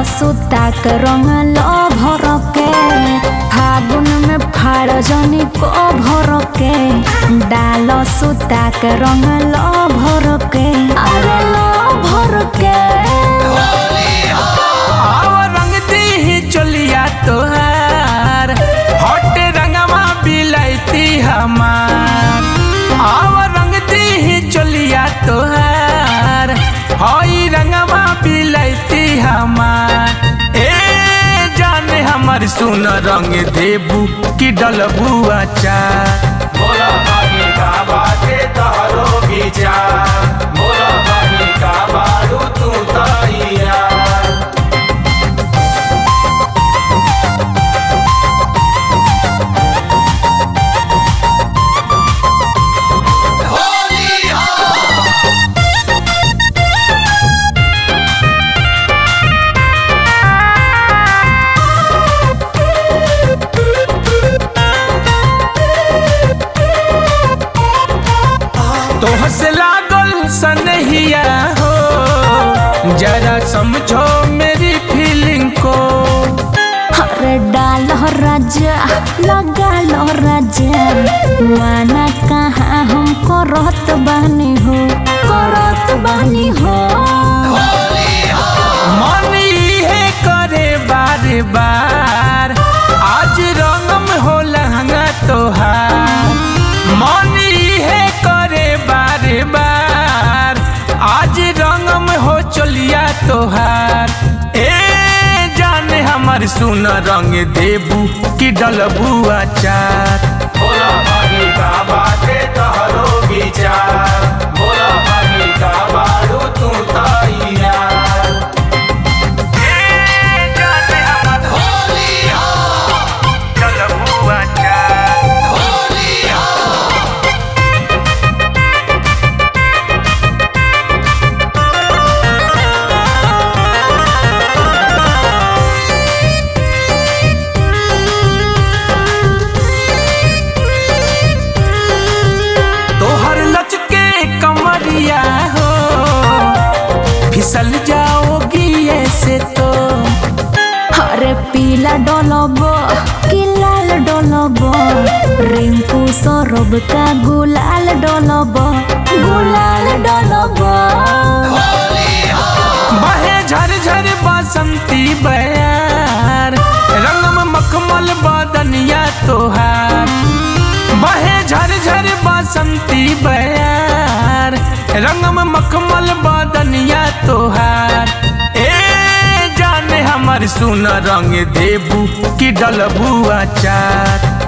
सुता के रंग लो भर के फागुन में फाड़ जनी को भर के डाल सुता के रंग लो भर के अरे लो भर के आव रंग दी चलिया तोहार हट रंगवा बिलैती हमार आव रंग दी चलिया तोहार हई रंगवा बिलैती हमार ए जाने हमर सुन रंग देबू की डलबू अचार मोला बागी का बाटे तहरो विचार मोला बागी का बारू तू तैयार तोह से लागल सनहिया हो जरा समझो मेरी फीलिंग को अरे डाल राजा लगा लो राजा माना कहाँ हम करत बानी हो करत बानी हो मन है करे बार बार आज रंगम हो लहंगा तोहार मन है करे बार बार आज रंगम हो चलिया तोहार ए जाने हमर सुन रंग देबू की डलबू अचार मोला बागी का बाटे तहरो विचार मोला बागी का बारू तू तैयार तोहर लचके कमरिया हो फिसल जाओगी ऐसे तो अरे पीला डोलबो कि लाल डोलबो रिंकू सौरभ का गुलाल डोलबो गुलाल डोलबो बहे झर झर बसंती बयार रंगम मखमल बदनिया तोहार बहे झर झर बसंती बयार रंगम मखमल बदनिया तोहार ए जाने हमर सुन रंग देबू की डलबू अचार